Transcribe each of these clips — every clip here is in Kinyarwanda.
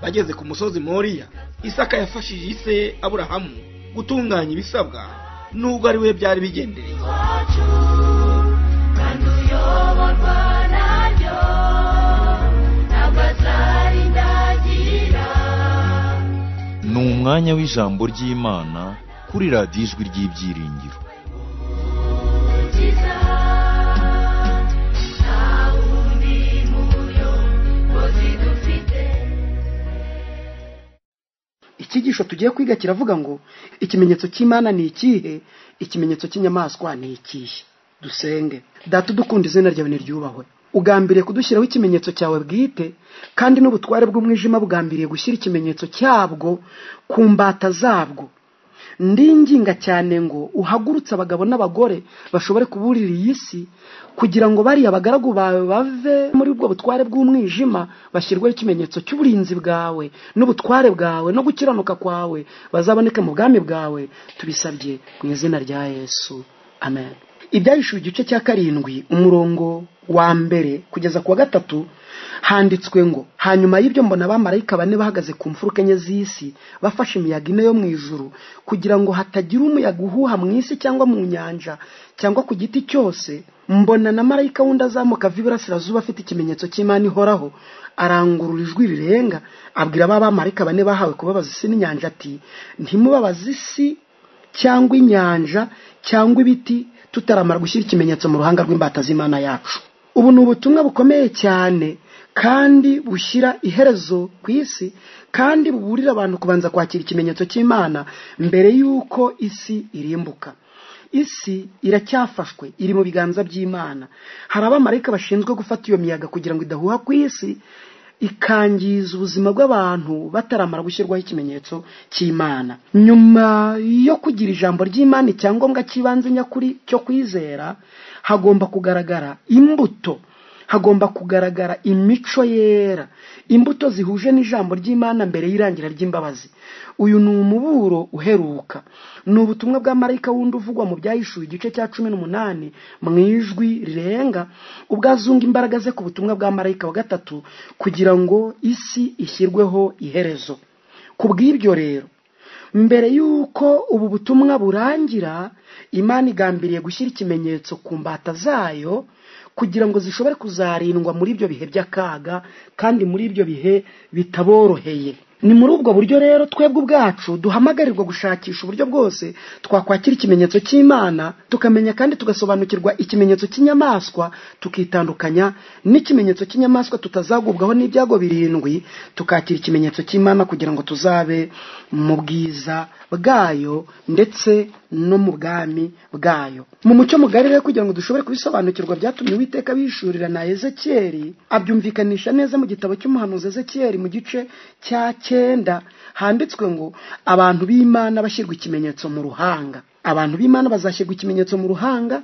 bageze ku musozi moriya isaka yafashije se aburahamu gutunganya ibisabwa nubwo ari we byari bigendereye iwacu kandi uyoborwa naryo ntabwo azari ndagira ni umwanya w'ijambo ry'imana kuri radiyo ijwi ry'ibyiringiro ukiza nta wundi muyobozi dufite icyigisho tugiye kwiga kiravuga ngo ikimenyetso cy'imana ni ikihe ikimenyetso cy'inyamaswa ni ikihe dusenge data udukunda izina ryawe niryubahwe ugambiriye kudushyiraho ikimenyetso cyawe bwite kandi n'ubutware bw'umwijima bugambiriye gushyira ikimenyetso cyabwo ku mbata zabwo ndinginga cyane ngo uhagurutse abagabo n'abagore bashobore kuburira iyi si kugira ngo bariya bagaragu bawe bave muri ubwo butware bw'umwijima bashyirweho ikimenyetso cy'uburinzi bwawe n'ubutware bwawe no gukiranuka kwawe bazaboneke mu bwami bwawe tubisabye mu izina rya yesu amen ibyahishuwe igice cya karindwi umurongo wa mbere kugeza ku wa gatatu handitswe ngo hanyuma y'ibyo mbona abamarayika bane bahagaze ku mfuruka enye z'isi bafashe imiyaga ine yo mu ijuru kugira ngo hatagira umuyaga uhuha mu isi cyangwa mu nyanja cyangwa ku giti cyose mbona na marayika wundi azamuka ava iburasirazuba afite ikimenyetso cy'imana ihoraho arangurura ijwi rirenga abwira ba bamarayika bane bahawe kubabaza isi n'inyanja ati ntimubabaze isi cyangwa inyanja cyangwa ibiti tutaramara gushyira ikimenyetso mu ruhanga rw'imbata z'imana yacu ubu ni ubutumwa bukomeye cyane kandi bushyira iherezo ku isi kandi buburira abantu kubanza kwakira ikimenyetso cy'imana mbere y'uko isi irimbuka isi iracyafashwe iri mu biganza by'imana hari abamarayika bashinzwe gufata iyo miyaga kugira ngo idahuha ku isi ikangiza ubuzima bw'abantu bataramara gushyirwaho ikimenyetso cy'imana nyuma yo kugira ijambo ry'imana icyangombwa cy'ibanze nyakuri cyo kwizera hagomba kugaragara imbuto hagomba kugaragara imico yera imbuto zihuje n'ijambo ry'imana mbere y'irangira ry'imbabazi uyu ni umuburo uheruka ni ubutumwa bwa marayika wundi uvugwa mu byahishuwe igice cya cumi n'umunani mu ijwi rirenga ubwo azunga imbaraga ze ku butumwa bwa marayika wa gatatu kugira ngo isi ishyirweho iherezo ku bw'ibyo rero mbere y'uko ubu butumwa burangira imana igambiriye gushyira ikimenyetso ku mbata zayo kugira ngo zishobore kuzarindwa muri ibyo bihe by'akaga kandi muri ibyo bihe bitaboroheye ni muri ubwo buryo rero twebwe ubwacu duhamagarirwa gushakisha uburyo bwose twakwakira ikimenyetso cy'imana tukamenya kandi tugasobanukirwa ikimenyetso cy'inyamaswa tukitandukanya n'ikimenyetso cy'inyamaswa tutazagubwaho n'ibyago birindwi tukakira ikimenyetso cy'imana kugira ngo tuzabe mu bwiza bwayo ndetse no mu bwami bwayo mu mucyo mugari rero kugira ngo dushobore kubisobanukirwa byatumye uwiteka bishurira na ezekiyeli abyumvikanisha neza mu gitabo cy'umuhanuzi ezekiyeli mu gice cya cyenda handitswe ngo abantu b'imana bashyirwa ikimenyetso mu ruhanga abantu b'imana bazashyirwa ikimenyetso mu ruhanga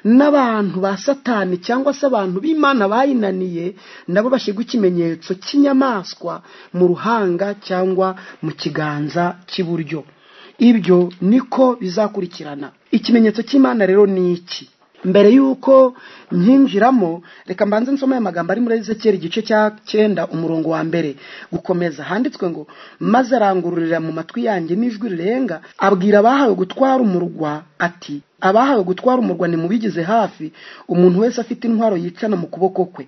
n'abantu ba satani cyangwa se abantu b'imana bayinaniye nabo bashyirwa ikimenyetso cy'inyamaswa mu ruhanga cyangwa mu kiganza cy'iburyo ibyo niko bizakurikirana ikimenyetso cy'imana rero ni iki mbere y'uko nkinjiramo reka mbanze nsome aya magambo ari muri ezekiyeli igice cya cyenda umurongo wa mbere gukomeza handitswe ngo maze arangururira mu matwi yanjye n'ijwi rirenga abwira abahawe gutwara umurwa ati abahawe gutwara umurwa nimubigize hafi umuntu wese afite intwaro yicana mu kuboko kwe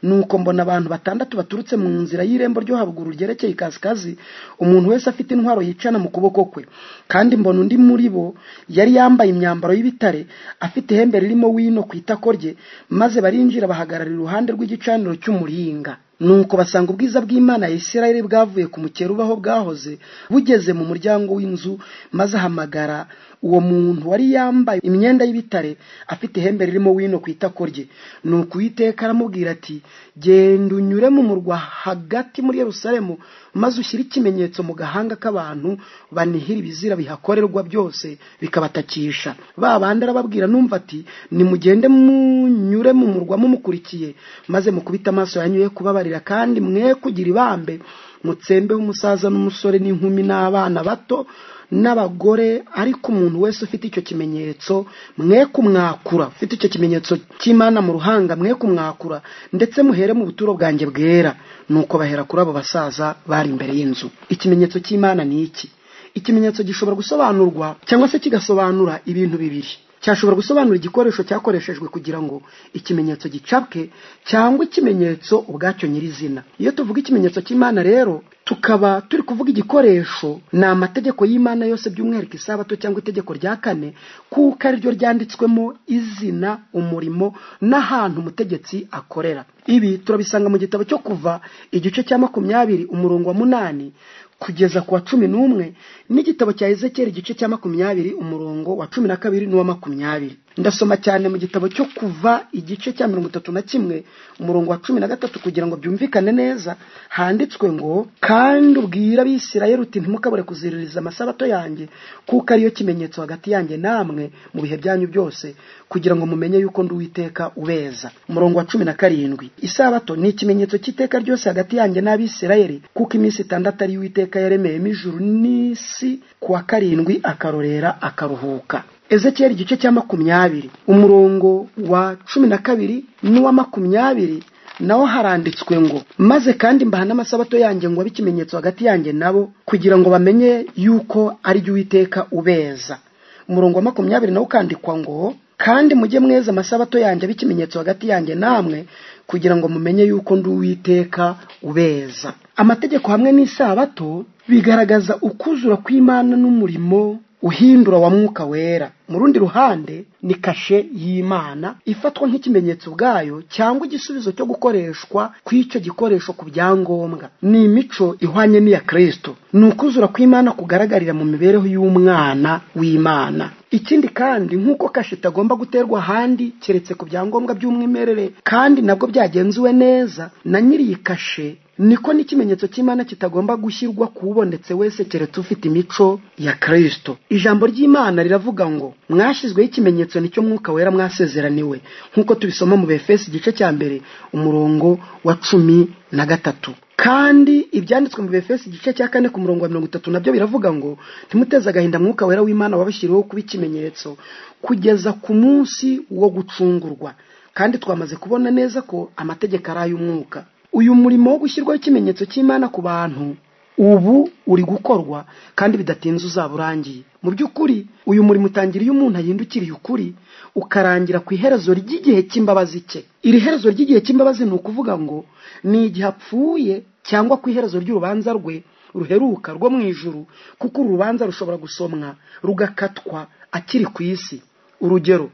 nuko mbona abantu batandatu baturutse mu nzira y'irembo ryo haruguru ryerekeye ikasikazi umuntu wese afite intwaro yicana mu kuboko kwe kandi mbona undi muri bo yari yambaye imyambaro y'ibitare afite ihembe ririmo wino ku itako rye maze barinjira bahagarara iruhande rw'igicaniro cy'umuringa nuko basanga ubwiza bw'imana ya isirayeli bwavuye ku mukera ubaho bwahoze bugeze mu muryango w'inzu maze ahamagara uwo muntu wari yambaye imyenda y'ibitare afite ihembe ririmo wino ku itako rye nuko uwiteka aramubwira ati genda unyure mu murwa hagati muri yerusalemu maze ushyire ikimenyetso mu gahanga k'abantu banihira ibizira bihakorerwa byose bikabatakisha ba bandi arababwira numva ati nimugende munyure mu murwa mumukurikiye maze mukubite amaso yanyu ye kubabarira kandi mwe kugira ibambe mutsembe w'umusaza n'umusore n'inkumi n'abana bato n'abagore ariko umuntu wese ufite icyo kimenyetso mwe kumwakura ufite icyo kimenyetso cy'imana mu ruhanga mwe kumwakura ndetse muhere mu buturo bwanjye bwera nuko bahera kuri abo basaza bari imbere y'inzu ikimenyetso cy'imana ni iki ikimenyetso gishobora gusobanurwa cyangwa se kigasobanura ibintu bibiri cyashobora gusobanura igikoresho cyakoreshejwe kugira ngo ikimenyetso gicapwe cyangwa ikimenyetso ubwacyo nyirizina iyo tuvuga ikimenyetso cy'imana rero tukaba turi kuvuga igikoresho ni amategeko y'imana yose by'umwihariko isabato cyangwa itegeko rya kane kuko ariryo ryanditswemo izina umurimo n'ahantu umutegetsi akorera ibi turabisanga mu gitabo cyo kuva igice cya makumyabiri umurongo wa munani kugeza ku wa cumi n'umwe n'igitabo cya ezekiyeli igice cya makumyabiri umurongo wa cumi na kabiri n'uwa makumyabiri ndasoma cyane mu gitabo cyo kuva igice cya mirongo itatu na kimwe umurongo wa cumi na gatatu kugira ngo byumvikane neza handitswe ngo kandi ubwira abisirayeli uti ntimukabure kuziririza amasabato yanjye kuko ariyo kimenyetso hagati yanjye namwe mu bihe byanyu byose kugira ngo mumenye yuko ndi uwiteka ubeza umurongo wa cumi na karindwi isabato ni ikimenyetso cy'iteka ryose hagati yanjye n'abisirayeli kuko iminsi itandatu ari uwiteka yaremeyemo ijuru n'isi ku wa karindwi akarorera akaruhuka ezekiyeli igice cya makumyabiri umurongo wa cumi na kabiri n'uwa makumyabiri naho haranditswe ngo maze kandi mbaha n'amasabato yanjye ngo abe ikimenyetso hagati yanjye nabo kugira ngo bamenye yuko ari jye uwiteka ubeza umurongo wa makumyabiri nawo ukandikwa ngo kandi mujye mweza amasabato yanjye abe ikimenyetso hagati yanjye namwe kugira ngo mumenye yuko ndi uwiteka ubeza amategeko hamwe n'isabato bigaragaza ukuzura kw'imana n'umurimo uhindura wa mwuka wera mu rundi ruhande ni kashe y'imana ifatwa nk'ikimenyetso ubwayo cyangwa igisubizo cyo gukoreshwa kw'icyo gikoresho ku byangombwa ni imico ihwanye n'iya kirisito ni ukuzura kw'imana kugaragarira mu mibereho y'umwana w'imana ikindi kandi nk'uko kashe itagomba guterwa ahandi keretse ku byangombwa by'umwimerere kandi nabwo byagenzuwe neza na nyiri iyi kashe niko n'ikimenyetso cy'imana kitagomba gushyirwa ku ubonetse wese keretse ufite imico ya kirisito ijambo ry'imana riravuga ngo mwashyizweho ikimenyetso nicyo mwuka wera mwasezeraniwe nk'uko tubisoma mu befesi igice cya mbere umurongo wa cumi na gatatu kandi ibyanditswe mu befesi igice cya kane ku murongo wa mirongo itatu nabyo biravuga ngo ntimuteze agahinda mwuka wera w'imana wabashyiriweho kuba ikimenyetso kugeza ku munsi wo gucungurwa kandi twamaze kubona neza ko amategeko ari ay'umwuka uyu murimo wo gushyirwaho ikimenyetso cy'imana ku bantu ubu uri gukorwa kandi bidatinze uzaba urangiye mu by'ukuri uyu murimo utangira iyo umuntu ahindukiriye ukuri ukarangira ku iherezo ry'igihe cy'imbabazi cye iri herezo ry'igihe cy'imbabazi ni ukuvuga ngo ni igihe apfuye cyangwa ku iherezo ry'urubanza rwe ruheruka rwo mu ijuru kuko uru rubanza rushobora gusomwa rugakatwa akiri ku isi urugero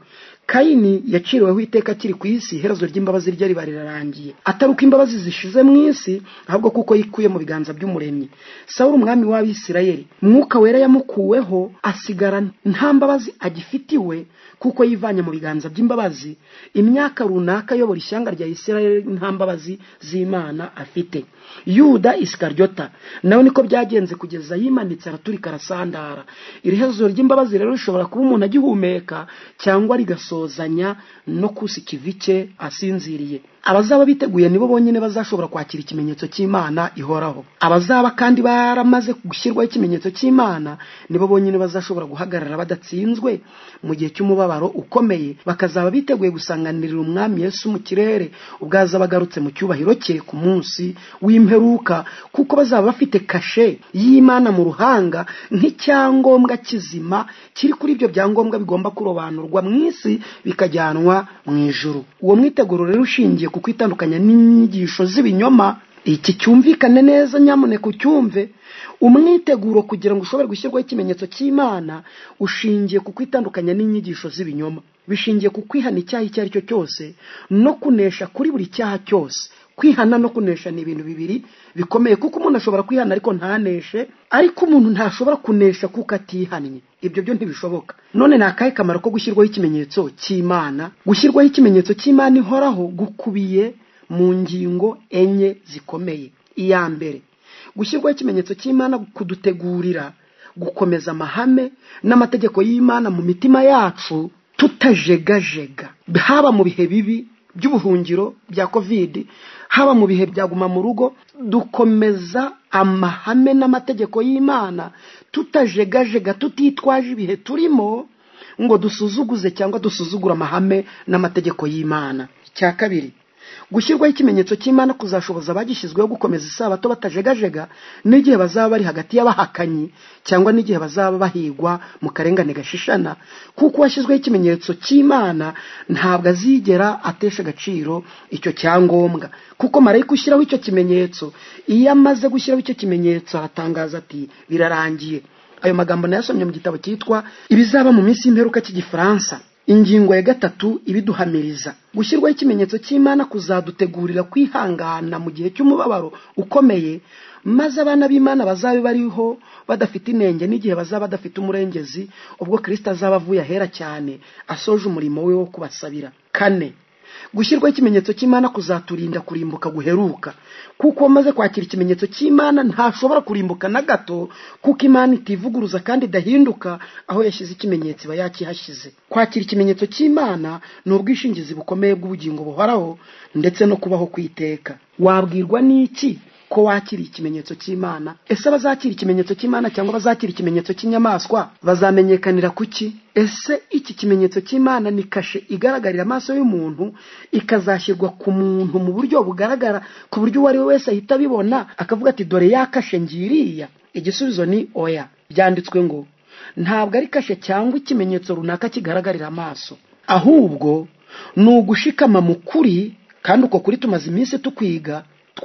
kayini yaciriweho iteka akiri ku isi iherezo ry'imbabazi rye riba rirarangiye atari uko imbabazi zishize mu isi ahubwo kuko yikuye mu biganza by'umuremyi sawuru umwami w'abisirayeli mwuka wera yamukuweho asigara nta mbabazi agifitiwe kuko yivanye mu biganza by'imbabazi imyaka runaka ayobora ishyanga rya isirayeli nta mbabazi z'imana afite yuda isikaryota nawe niko byagenze kugeza yimanitse araturika arasandara iri herezo ry'imbabazi rero rishobora kuba umuntu agihumeka cyangwa rigasozanya no kusa ikivi cye asinziriye abazaba biteguye nibo bonyine bazashobora kwakira ikimenyetso cy'imana ihoraho abazaba kandi baramaze gushyirwaho ikimenyetso cy'imana nibo bonyine bazashobora guhagarara badatsinzwe mu gihe cy'umubabaro ukomeye bakazaba biteguye gusanganirira umwami yesu mu kirere ubwo azaba agarutse mu cyubahiro cye ku munsi w'imperuka kuko bazaba bafite kashe y'imana mu ruhanga nk'icyangombwa kizima kiri kuri ibyo byangombwa bigomba kurobanurwa mu isi bikajyanwa mu ijuru uwo mwiteguro rero ushingiye ku kwitandukanya n'inyigisho z'ibinyoma iki cyumvikane neza nyamuneka ucyumve umwiteguro kugira ngo ushobore gushyirwaho ikimenyetso cy'imana ushingiye ku kwitandukanya n'inyigisho z'ibinyoma bishingiye ku kwihana icyaha icyo ari cyo cyose no kunesha kuri buri cyaha cyose kwihana no kunesha ni ibintu bibiri bikomeye kuko umuntu ashobora kwihana ariko ntaneshe ariko umuntu ntashobora kunesha kuko atihannye ibyo byo ntibishoboka none ni akahe kamaro ko gushyirwaho ikimenyetso cy'imana gushyirwaho ikimenyetso cy'imana ihoraho gukubiye mu ngingo enye zikomeye iya mbere gushyirwaho ikimenyetso cy'imana kudutegurira gukomeza amahame n'amategeko y'imana mu mitima yacu tutajegajega haba mu bihe bibi by'ubuhungiro bya kovidi haba mu bihe bya guma mu rugo dukomeza amahame n'amategeko y'imana tutajegajega tutitwaje ibihe turimo ngo dusuzuguze cyangwa dusuzugure amahame n'amategeko y'imana cya kabiri gushyirwaho ikimenyetso cy'imana kuzashoboza abagishyizweho gukomeza isabato batajegajega n'igihe bazaba bari hagati y'abahakanyi cyangwa n'igihe bazaba bahigwa mu karengane gashishana kuko uwashyizweho ikimenyetso cy'imana ntabwo azigera atesha agaciro icyo cyangombwa kuko marayika ushyiraho icyo kimenyetso iyo amaze gushyiraho icyo kimenyetso aratangaza ati birarangiye ayo magambo nayasomye mu gitabo cyitwa ibizaba mu minsi y'imperuka cy'igifaransa ingingo ya gatatu ibiduhamiriza gushyirwaho ikimenyetso cy'imana kuzadutegurira kwihangana mu gihe cy'umubabaro ukomeye maze abana b'imana bazabe bariho badafite inenge n'igihe bazaba badafite umurengezi ubwo kirisita azaba avuye ahera cyane asoje umurimo we wo kubasabira kane gushyirwaho ikimenyetso cy'imana kuzaturinda kurimbuka guheruka kuko uwamaze kwakira ikimenyetso cy'imana ntashobora kurimbuka na gato kuko imana itivuguruza kandi idahinduka aho yashyize ikimenyetso iba yakihashyize kwakira ikimenyetso cy'imana ni ubwishingizi bukomeye bw'ubugingo buhoraho ndetse no kubaho kwiteka wabwirwa n'iki ko wakira ikimenyetso cy'imana ese abazakira ikimenyetso cy'imana cyangwa abazakira ikimenyetso cy'inyamaswa bazamenyekanira ku ki ese iki kimenyetso cy'imana ni kashe igaragarira amaso y'umuntu ikazashyirwa ku muntu mu buryo bugaragara ku buryo uwo ari we wese ahita abibona akavuga ati dore ya kashe ngiriya igisubizo ni oya byanditswe ngo ntabwo ari kashe cyangwa ikimenyetso runaka kigaragarira amaso ahubwo ni ugushikama mu kuri kandi uko kuri tumaze iminsi tukwiga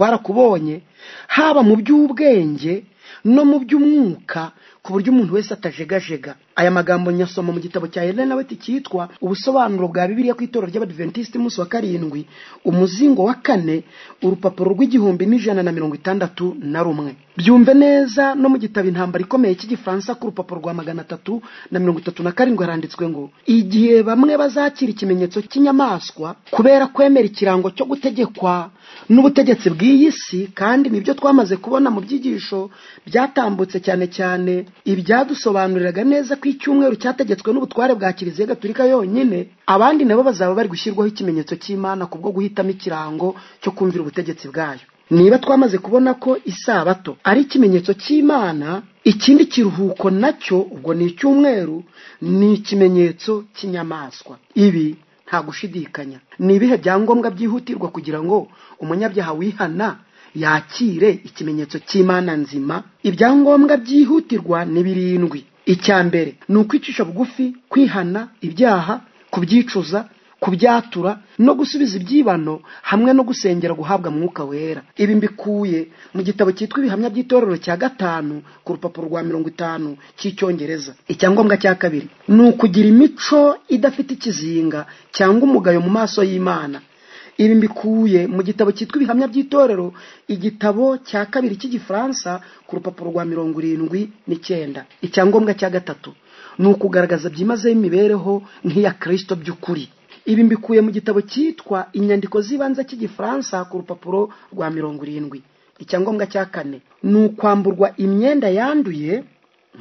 twarakubonye haba mu by'ubwenge no mu by'umwuka ku buryo umuntu wese atajegajega aya magambo nyasoma mu gitabo cya Helena White cyitwa ubusobanuro bwa Bibiliya ku itorero ry'Abadventist umunsi wa karindwi umuzingo wa kane urupapuro rw'igihumbi n'ijana na mirongo itandatu na rumwe byumve neza no mu gitabo intambara ikomeye cy'igifaransa ku rupapuro rwa magana atatu na mirongo itatu na karindwi haranditswe ngo igihe bamwe bazakira ikimenyetso cy'inyamaswa kubera kwemera ikirango cyo gutegekwa n'ubutegetsi bw'iyi si kandi nibyo twamaze kubona mu byigisho byatambutse cyane cyane ibyadusobanuriraga neza ko icyumweru cyategetswe n'ubutware bwa kiliziya gaturika yonyine abandi nabo bazaba bari gushyirwaho ikimenyetso cy'imana ku bwo guhitamo ikirango cyo kumvira ubutegetsi bwayo niba twamaze kubona ko isabato ari ikimenyetso cy'imana ikindi kiruhuko nacyo ubwo ni icyumweru ni ikimenyetso cy'inyamaswa ibi nta gushidikanya ni ibihe byangombwa byihutirwa kugira ngo umunyabyaha wihana yakire ikimenyetso cy'imana nzima ibyangombwa byihutirwa ni birindwi icya mbere ni ukwicisha bugufi kwihana ibyaha kubyicuza kubyatura no gusubiza ibyibano hamwe no gusengera guhabwa mwuka wera ibi mbikuye mu gitabo cyitwa ibihamya by'itorero cya gatanu ku rupapuro rwa mirongo itanu cy'icyongereza icyangombwa cya kabiri ni ukugira imico idafite ikizinga cyangwa umugayo mu maso y'imana ibi mbikuye mu gitabo cyitwa ibihamya by'itorero igitabo cya kabiri cy'igifaransa ku rupapuro rwa mirongo irindwi n'icyenda icyangombwa cya gatatu ni ukugaragaza byimazeho imibereho nk'iya kirisito by'ukuri ibi mbikuye mu gitabo cyitwa inyandiko z'ibanze cy'igifaransa ku rupapuro rwa mirongo irindwi icyangombwa cya kane ni ukwamburwa imyenda yanduye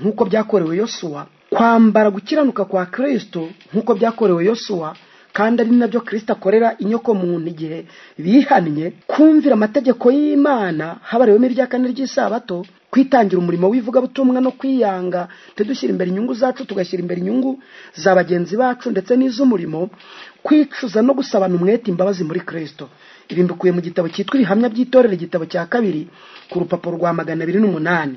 nk'uko byakorewe yosuwa kwambara gukiranuka kwa kirisito nk'uko byakorewe yosuwa kandi ari nabyo kirisita akorera inyoko muntu igihe bihannye kumvira amategeko y'imana habariwemo irya kane ry'isabato kwitangira umurimo w'ivugabutumwa no kwiyanga ntidushyire imbere inyungu zacu tugashyira imbere inyungu za bagenzi bacu ndetse n'iz'umurimo kwicuza no gusabana umwete imbabazi muri kirisito ibi mbikuye mu gitabo cyitwa ibihamya by'itorero igitabo cya kabiri ku rupapuro rwa magana abiri n'umunani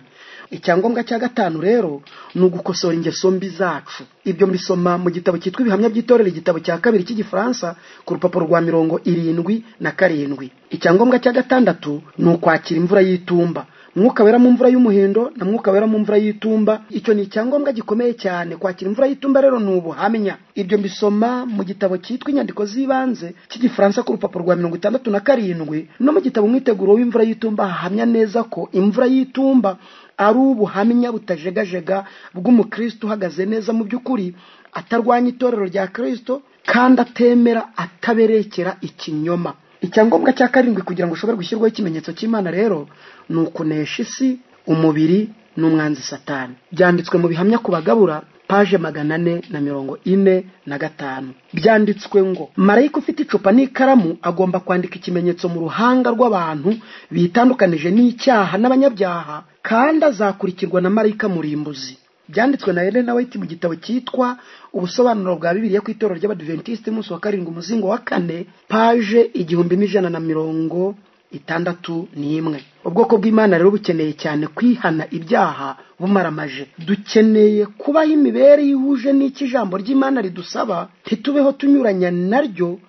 icyangombwa cya gatanu rero ni ugukosora ingeso mbi zacu ibyo mbisoma mu gitabo cyitwa ibihamya by'itorero igitabo cya kabiri cy'igifaransa ku rupapuro rwa mirongo irindwi na karindwi icyangombwa cya gatandatu ni ukwakira imvura y'itumba mwuka wera mu mvura y'umuhindo na mwuka wera mu mvura y'itumba icyo ni icyangombwa gikomeye cyane kwakira imvura y'itumba rero ni ubuhamya ibyo mbisoma mu gitabo cyitwa inyandiko z'ibanze cy'igifaransa ku rupapuro rwa mirongo itandatu na karindwi no mu gitabo mwiteguro w'imvura y'itumba hahamya neza ko imvura y'itumba ari ubuhamya butajegajega bw'umukristo uhagaze neza mu by'ukuri atarwanya itorero rya kirisito kandi atemera ataberekera ikinyoma icyangombwa cya karindwi kugira ngo ushobore gushyirwaho ikimenyetso cy'imana rero ni ukunesha isi umubiri n'umwanzi satani byanditswe mu bihamya ku bagabura paje magana ane na mirongo ine na gatanu byanditswe ngo marayika ufite icupa n'ikaramu agomba kwandika ikimenyetso mu ruhanga rw'abantu bitandukanije n'icyaha n'abanyabyaha kandi azakurikirwa na marayika murimbuzi byanditswe na Elena White mu gitabo cyitwa ubusobanuro bwa Bibiliya ku itorero ry'Abadventiste umunsi wa karindwi umuzingo wa kane paje igihumbi n'ijana na mirongo itandatu n'imwe ubwoko bw'imana rero bukeneye cyane kwihana ibyaha bumaramaje dukeneye kubaho imibereho ihuje n'icyo ijambo ry'imana ridusaba ntitubeho tunyuranya naryo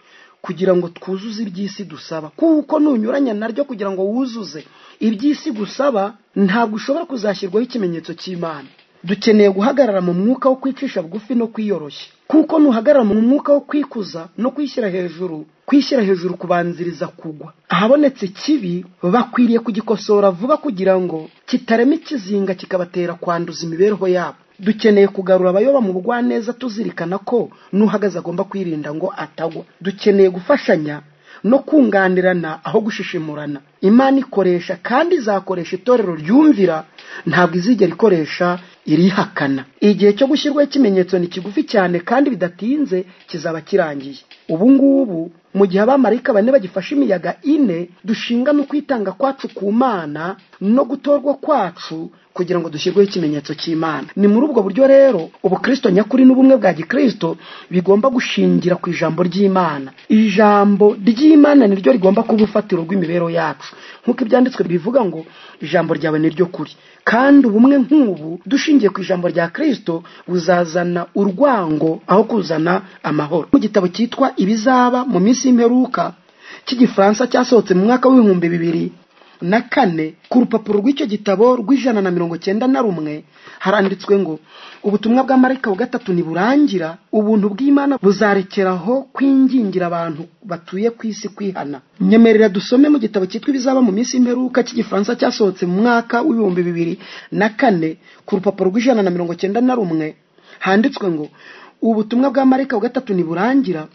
kugira ngo twuzuze iby'isi dusaba kuko nunyuranya naryo kugira ngo wuzuze iby'isi gusaba ntabwo ushobora kuzashyirwaho ikimenyetso cy'imana dukeneye guhagarara mu mwuka wo kwicisha bugufi no kwiyoroshya kuko nuhagarara mu mwuka wo kwikuza no kwishyira hejuru kwishyira hejuru kubanziriza kugwa ahabonetse ikibi bakwiriye kugikosora vuba kugira ngo kitarema ikizinga kikabatera kwanduza imibereho yabo dukeneye kugarura abayoba mu bugwaneza tuzirikana ko n'uhagaze agomba kwirinda ngo atagwa dukeneye gufashanya no kunganirana aho gushishimurana imana ikoresha kandi izakoresha itorero ryumvira ntabwo izigera ikoresha irihakana igihe cyo gushyirwaho ikimenyetso ni kigufi cyane kandi bidatinze kizaba kirangiye ubu ngubu mu gihe abamarayika bane bagifashe imiyaga ine dushinga no kwitanga kwacu ku mana no gutorwa kwacu kugira ngo dushyirweho ikimenyetso cy'imana ni muri ubwo buryo rero ubukristo nyakuri n'ubumwe bwa gikristo bigomba gushingira ku ijambo ry'imana ijambo ry'imana niryo rigomba kuba urufatiro rw'imibereho yacu nk'uko ibyanditswe bivuga ngo ijambo ryawe niryo kuri kandi ubumwe nk'ubu dushingiye ku ijambo rya kristo buzazana urwango aho kuzana amahoro mu gitabo cyitwa ibizaba mu minsi y'imperuka cy'igifaransa cyasohotse mu mwaka w'ibihumbi bibiri na kane ku rupapuro rw'icyo gitabo rw'ijana na mirongo cyenda na rumwe haranditswe ngo ubutumwa bwa marayika wa gatatu niburangira ubuntu bw'imana buzarekeraho kwingingira abantu batuye ku isi kwihana nyemerera dusome mu gitabo cyitwa ibizaba mu minsi y'imperuka cy'igifaransa cyasohotse mu mwaka w'ibihumbi bibiri na kane ku rupapuro rw'ijana na mirongo cyenda na rumwe handitswe ngo ubutumwa bwa marayika wa gatatu niburangira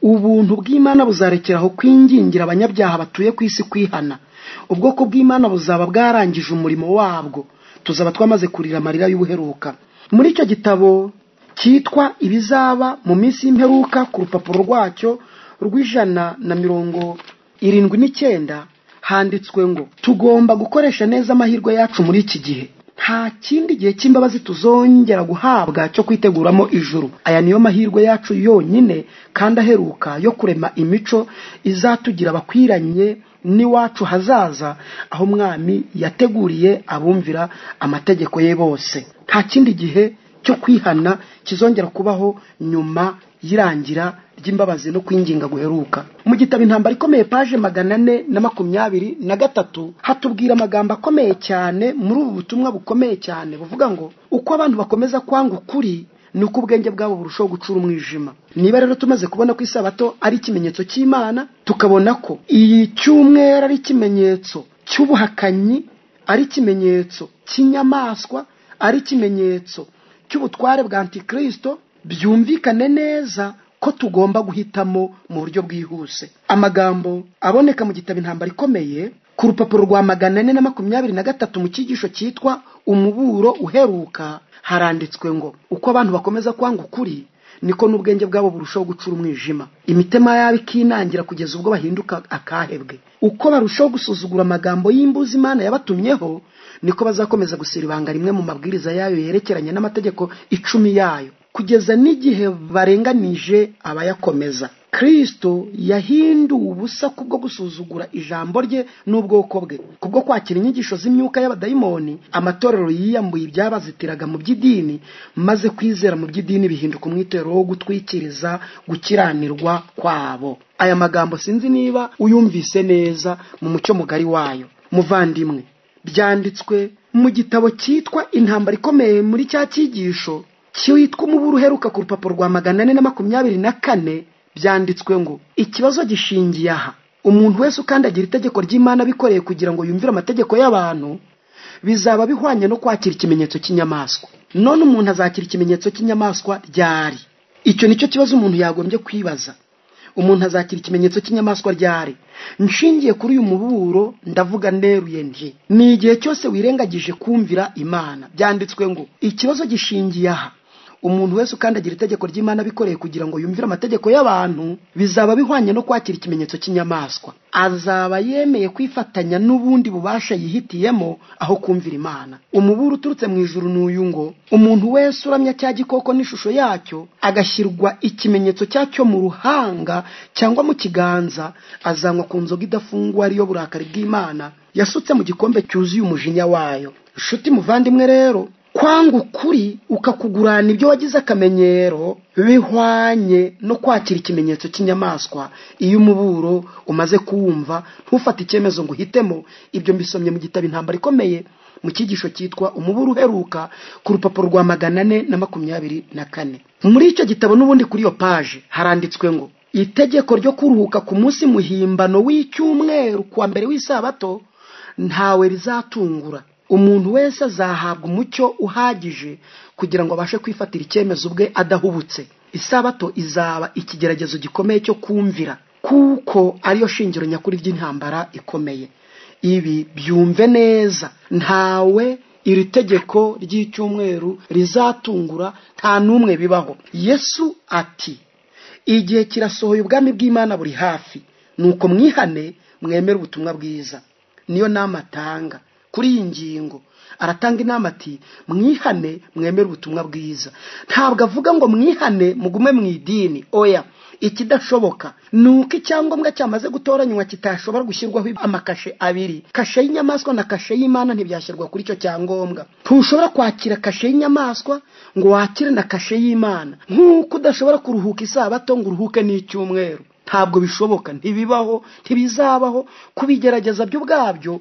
ubuntu bw'imana buzarekeraho kwingingira abanyabyaha batuye ku isi kwihana ubwoko bw'imana buzaba bwarangije umurimo wabwo tuzaba twamaze kurira amarira y'ubuheruka muri icyo gitabo cyitwa ibizaba mu minsi y'imperuka ku rupapuro rwacyo rw'ijana na mirongo irindwi n'icyenda handitswe ngo tugomba gukoresha neza amahirwe yacu muri iki gihe nta kindi gihe cy'imbabazi tuzongera guhabwa cyo kwiteguramo ijuru aya niyo mahirwe yacu yonyine kandi aheruka yo kurema imico izatugira abakwiranye n'iwacu hazaza aho umwami yateguriye abumvira amategeko ye bose nta kindi gihe cyo kwihana kizongera kubaho nyuma y'irangira ry'imbabazi no kwinginga guheruka mu gitabo intambara ikomeye paje magana ane na makumyabiri na gatatu hatubwira amagambo akomeye cyane muri ubu butumwa bukomeye cyane buvuga ngo uko abantu bakomeza kwanga ukuri ni uko ubwenge bwabo burushaho gucura umwijima niba rero tumaze kubona ko isabato ari ikimenyetso cy'imana tukabona ko iyi cyumweru ari ikimenyetso cy'ubuhakanyi ari ikimenyetso cy'inyamaswa ari ikimenyetso cy'ubutware bwa antikirisito byumvikane neza ko tugomba guhitamo mu buryo bwihuse amagambo aboneka mu gitabo intambara ikomeye ku rupapuro rwa magana ane na makumyabiri na gatatu mu cyigisho cyitwa umuburo uheruka haranditswe ngo uko abantu bakomeza kwanga ukuri niko n'ubwenge bwabo burushaho gucura umwijima imitima yabo ikinangira kugeza ubwo bahinduka akahebwe uko barushaho gusuzugura amagambo y'imbuzi imana yabatumyeho niko bazakomeza gusira ibanga rimwe mu mabwiriza yayo yerekeranye n'amategeko icumi yayo kugeza n'igihe barenganije abayakomeza kristo yahinduwe ubusa kubwo gusuzugura ijambo rye n'ubwoko bwe kubwo kwakira inyigisho z'imyuka y'abadayimoni amatorero yiyambuye ibyabazitiraga mu by'idini maze kwizera mu by'idini bihinduka umwitero wo gutwikiriza gukiranirwa kwabo aya magambo sinzi niba uyumvise neza mu mucyo mugari wayo muvandimwe byanditswe mu gitabo cyitwa intambara ikomeye muri cya cyigisho cyitwa umuburu uheruka ku rupapuro rwa magana ane na makumyabiri na kane byanditswe ngo ikibazo gishingiye aha umuntu wese ukandagira itegeko ry'imana abikoreye kugira ngo yumvire amategeko y'abantu bizaba bihwanye no kwakira ikimenyetso cy'inyamaswa none umuntu azakira ikimenyetso cy'inyamaswa ryari icyo nicyo kibazo umuntu yagombye kwibaza umuntu azakira ikimenyetso cy'inyamaswa ryari nshingiye kuri uyu muburo ndavuga neruye nti ni igihe cyose wirengagije kumvira imana byanditswe ngo ikibazo gishingiye aha umuntu wese ukandagira itegeko ry'imana abikoreye kugira ngo yumvire amategeko y'abantu bizaba bihwanye no kwakira ikimenyetso cy'inyamaswa azaba yemeye kwifatanya n'ubundi bubasha yihitiyemo aho kumvira imana umuburo uturutse mu ijuru ni uyu ngo umuntu wese uramya cya gikoko n'ishusho yacyo agashyirwa ikimenyetso cyacyo mu ruhanga cyangwa mu kiganza azanywa ku nzoga idafungwa ariyo burakari bw'imana yasutse mu gikombe cyuzuye umujinya wayo nshuti muvandimwe rero kwanga ukuri ukakugurana ibyo wagize akamenyero bihwanye no kwakira ikimenyetso cy'inyamaswa iyo umuburo umaze kuwumva ntufate icyemezo ngo uhitemo ibyo mbisomye mu gitabo intambara ikomeye mu cyigisho cyitwa umuburo uheruka ku rupapuro rwa magana ane na makumyabiri na kane muri icyo gitabo n'ubundi kuri iyo paje haranditswe ngo itegeko ryo kuruhuka ku munsi muhimbano w'icyumweru kuwa mbere w'isabato ntawe rizatungura umuntu wese azahabwa umucyo uhagije kugira ngo abashe kwifatira icyemezo ubwe adahubutse isabato izaba ikigeragezo gikomeye cyo kumvira kuko ariyo shingiro nyakuri ry'intambara ikomeye ibi byumve neza ntawe iri tegeko ry'icyumweru rizatungura nta n'umwe bibaho yesu ati igihe kirasohoye ubwami bw'imana buri hafi nuko mwihane mwemere ubutumwa bwiza niyo nama atanga kuri iyi ngingo aratanga inama ati mwihane mwemere ubutumwa bwiza ntabwo avuga ngo mwihane mugume mu idini oya ikidashoboka ni uko icyangombwa cyamaze gutoranywa kitashobora gushyirwaho amakashe abiri kashe y'inyamaswa na kashe y'imana ntibyashyirwa kuri icyo cyangombwa ntushobora kwakira kashe y'inyamaswa ngo wakire na kashe y'imana nk'uko udashobora kuruhuka isabato ngo uruhuke n'icyumweru ntabwo bishoboka ntibibaho ntibizabaho kubigerageza byo ubwabyo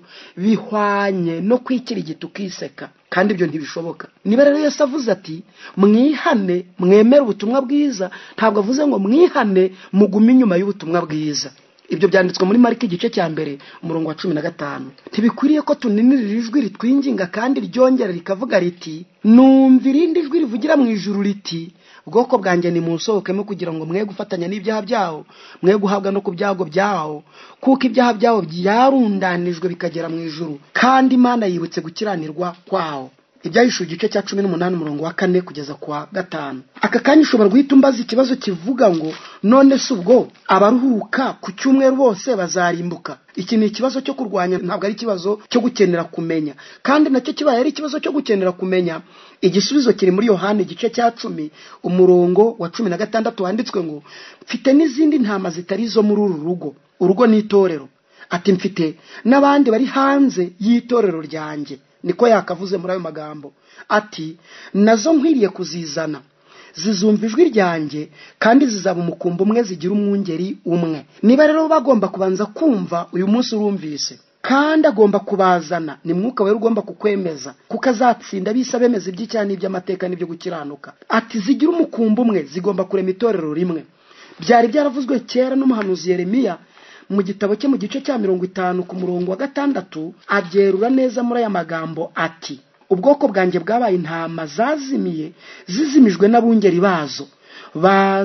bihwanye no kwikirigita ukiseka kandi ibyo ntibishoboka niba rero yose avuze ati mwihane mwemere ubutumwa bwiza ntabwo avuze ngo mwihane mugume inyuma y'ubutumwa bwiza ibyo byanditswe muri marike igice cya mbere umurongo wa cumi na gatanu ntibikwiriye ko tuninirira ijwi ritwinginga kandi ryongera rikavuga riti numva irindi jwi rivugira mu ijuru riti ubwoko bwanjye nimunsohokemo kugira ngo mwe gufatanya n'ibyaha byawo mwe guhabwa no ku byago byawo kuko ibyaha byawo byarundanijwe bikagera mu ijuru kandi imana yibutse gukiranirwa kwawo ibyahishuwe igice cya cumi n'umunani umurongo wa kane kugeza ku wa gatanu aka kanya ushobora guhita umbaza ikibazo kivuga ngo none se ubwo abaruhuka ku cyumweru bose bazarimbuka iki ni ikibazo cyo kurwanya ntabwo ari ikibazo cyo gukenera kumenya kandi nacyo kibaye ari ikibazo cyo gukenera kumenya igisubizo kiri muri yohani igice cya cumi umurongo wa cumi na gatandatu wanditswe ngo mfite n'izindi ntama zitari izo muri uru rugo urugo ni itorero ati mfite n'abandi bari hanze y'itorero ryanjye niko yakavuze muri ayo magambo ati nazo nkwiriye kuzizana zizumva ijwi ryanjye kandi zizaba umukumbi umwe zigira umwungeri umwe niba rero bagomba kubanza kumva uyu munsi urumvise kandi agomba kubazana ni mwuka wera ugomba kukwemeza kuko azatsinda abisa bemeza iby'icyaha n'iby'amateka n'ibyo gukiranuka ati zigira umukumbi umwe zigomba kurema itorero rimwe byari byaravuzwe kera n'umuhanuzi yeremiya mu gitabo cye mu gice cya mirongo itanu ku murongo wa gatandatu abyerura neza muri aya magambo ati ubwoko bwanjye bwabaye intama zazimiye zizimijwe n'abungeri bazo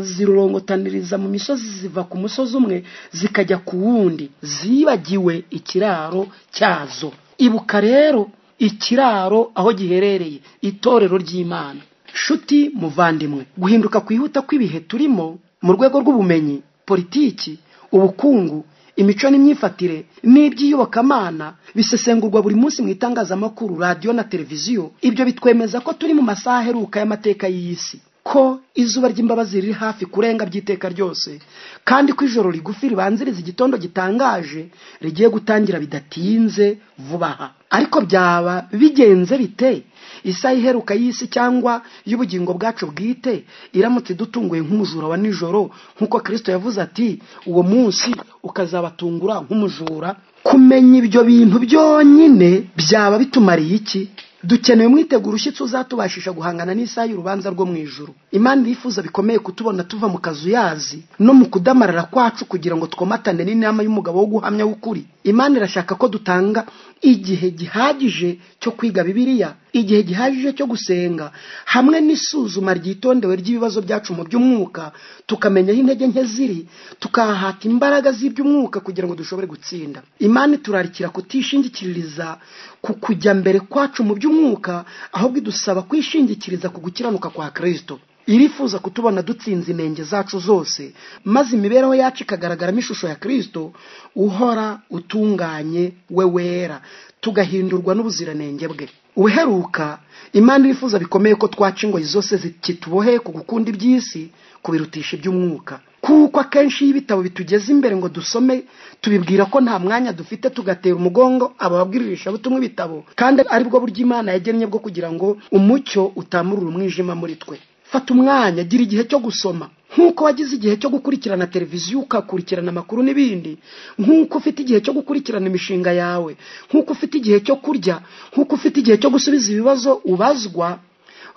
bazirurongotaniriza mu misozi ziva ku musozi umwe zikajya ku wundi zibagiwe ikiraro cyazo ibuka rero ikiraro aho giherereye itorero ry'imana nshuti muvandimwe guhinduka kwihuta kw'ibihe turimo mu rwego rw'ubumenyi politiki ubukungu imico n'imyifatire n'iby'iyobokamana bisesengurwa buri munsi mu itangazamakuru radiyo na televiziyo ibyo bitwemeza ko turi mu masaha aheruka y'amateka y'isi ko izuba ry'imbabazi riri hafi kurenga by'iteka ryose kandi ko ijoro rigufi ribanziriza igitondo gitangaje rigiye gutangira bidatinze vuba aha ariko byaba bigenze bite isaha iheruka y'isi cyangwa y'ubugingo bwacu bwite iramutse idutunguye nk'umujura wa nijoro nk'uko kirisito yavuze ati uwo munsi ukazabatungura nk'umujura kumenya ibyo bintu byonyine byaba bitumariye iki dukeneye umwiteguro ushyitse uzatubashisha guhangana n'isaha y'urubanza rwo mu ijuru imana irifuza bikomeye kutubona tuva mu kazu yazi no mu kudamarara kwacu kugira ngo twomatane n'inama y'umugabo wo guhamya w'ukuri imana irashaka ko dutanga igihe gihagije cyo kwiga bibiliya igihe gihagije cyo gusenga hamwe n'isuzuma ryitondewe ry'ibibazo byacu mu by'umwuka tukamenya aho intege nke ziri tukahata imbaraga z'iby'umwuka kugira ngo dushobore gutsinda imana iturarikira kutishingikiririza ku kujya mbere kwacu mu by'umwuka ahubwo idusaba kwishingikiriza ku gukiranuka kwa kirisito irifuza kutubona dutsinze inenge zacu zose maze imibereho yacu ikagaragaramo ishusho ya kirisito uhora utunganye we wera tugahindurwa n'ubuziranenge bwe ubuheruka imana irifuza bikomeye ko twaca ingoyi zose zikitubohe ku gukunda iby'isi kubirutisha iby'umwuka kuko akenshi iyo ibitabo bitugeze imbere ngo dusome tubibwira ko nta mwanya dufite tugatera umugongo ababwiririsha butumwa ibitabo kandi aribwo buryo imana yagennye bwo kugira ngo umucyo utamurura umwijima muri twe fata umwanya gira igihe cyo gusoma nk'uko wagize igihe cyo gukurikirana televiziyo ukakurikirana amakuru n'ibindi nk'uko ufite igihe cyo gukurikirana imishinga yawe nk'uko ufite igihe cyo kurya nk'uko ufite igihe cyo gusubiza ibibazo ubazwa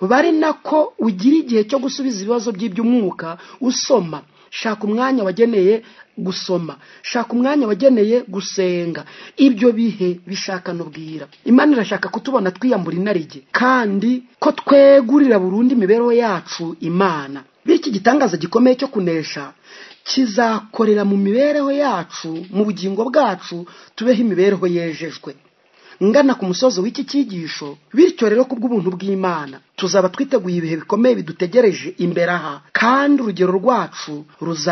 bari nako ugira igihe cyo gusubiza ibibazo by'iby'umwuka usoma shaka umwanya wageneye gusoma shaka umwanya wageneye gusenga ibyo bihe bishaka n'ubwira imana irashaka kutubona twiyambura inarijye kandi ko twegurira burundu imibereho yacu imana bityo igitangaza gikomeye cyo kunesha kizakorera mu mibereho yacu mu bugingo bwacu tubeho imibereho yejejwe ngana ku musozo w'iki cyigisho bityo rero ku bw'ubuntu bw'imana tuzaba twiteguye ibihe bikomeye bidutegereje imbere aha kandi urugero rwacu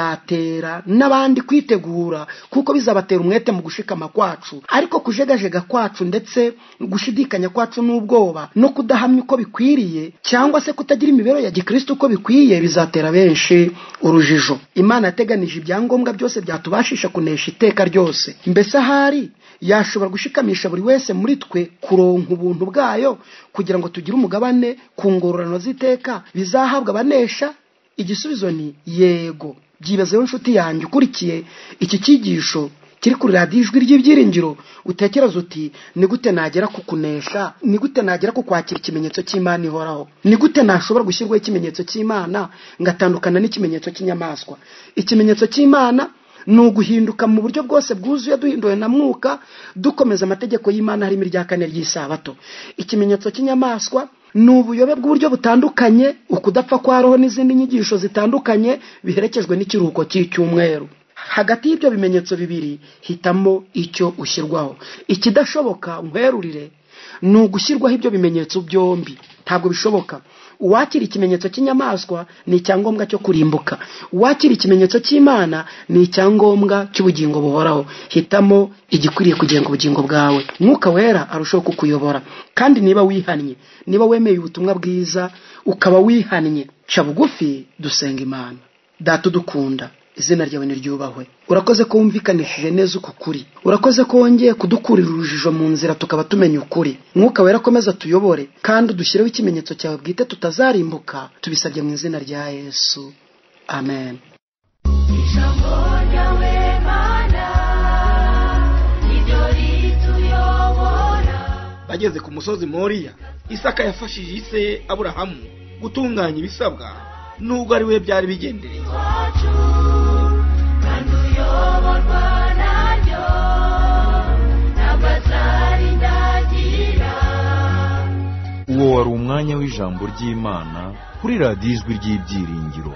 ruzatera n'abandi kwitegura kuko bizabatera umwete mu gushikama kwacu ariko kujegajega kwacu ndetse gushidikanya kwacu n'ubwoba no kudahamya uko bikwiriye cyangwa se kutagira imibereho ya gikristo uko bikwiye bizatera benshi urujijo imana yateganije ibyangombwa byose byatubashisha kunesha iteka ryose mbese ahari yashobora gushikamisha buri wese muri twe kuronka ubuntu bwayo kugira ngo tugire umugabane ku ngororano z'iteka bizahabwa abanesha igisubizo ni yego byibazeho inshuti yanjye ukurikiye iki cyigisho kiri kuri radiyo ijwi ry'ibyiringiro utekereza uti ni gute nagera ku kunesha ni gute nagera ku kwakira ikimenyetso cy'imana ihoraho ni gute nashobora gushyirwaho ikimenyetso cy'imana ngatandukana n'ikimenyetso cy'inyamaswa ikimenyetso cy'imana ni uguhinduka mu buryo bwose bwuzuye duhinduwe na mwuka dukomeza amategeko y'imana harimo irya kane ry'isabato ikimenyetso cy'inyamaswa ni ubuyobe bw'uburyo butandukanye ukudapfa kwa roho n'izindi nyigisho zitandukanye biherekejwe n'ikiruhuko cy'icyumweru hagati y'ibyo bimenyetso bibiri hitamo icyo ushyirwaho ikidashoboka nkwerurire ni ugushyirwaho ibyo bimenyetso byombi ntabwo bishoboka uwakira ikimenyetso cy'inyamaswa ni icyangombwa cyo kurimbuka uwakira ikimenyetso cy'imana ni icyangombwa cy'ubugingo buhoraho hitamo igikwiriye kugenga ubugingo bwawe mwuka wera arushaho kukuyobora kandi niba wihannye niba wemeye ubutumwa bwiza ukaba wihannye ca bugufi dusenga imana data udukunda izina ryawe niryubahwe urakoze ko wumvikanishije neza uku kuri urakoze ko wongeye kudukurira urujijo mu nzira tukaba tumenya ukuri mwuka wera akomeza tuyobore kandi udushyireho ikimenyetso cyawe bwite tutazarimbuka tubisabye mu izina rya yesu amen ijambo ryawe mana niryo rituyobora bageze ku musozi moriya isaka yafashije ise aburahamu gutunganya ibisabwa nubwo ari we byari bigendereye iwacu kandi uyoborwa naryo ntabwo azarindagira uwo wari umwanya w'ijambo ry'imana kuri radiyo ijwi ry'ibyiringiro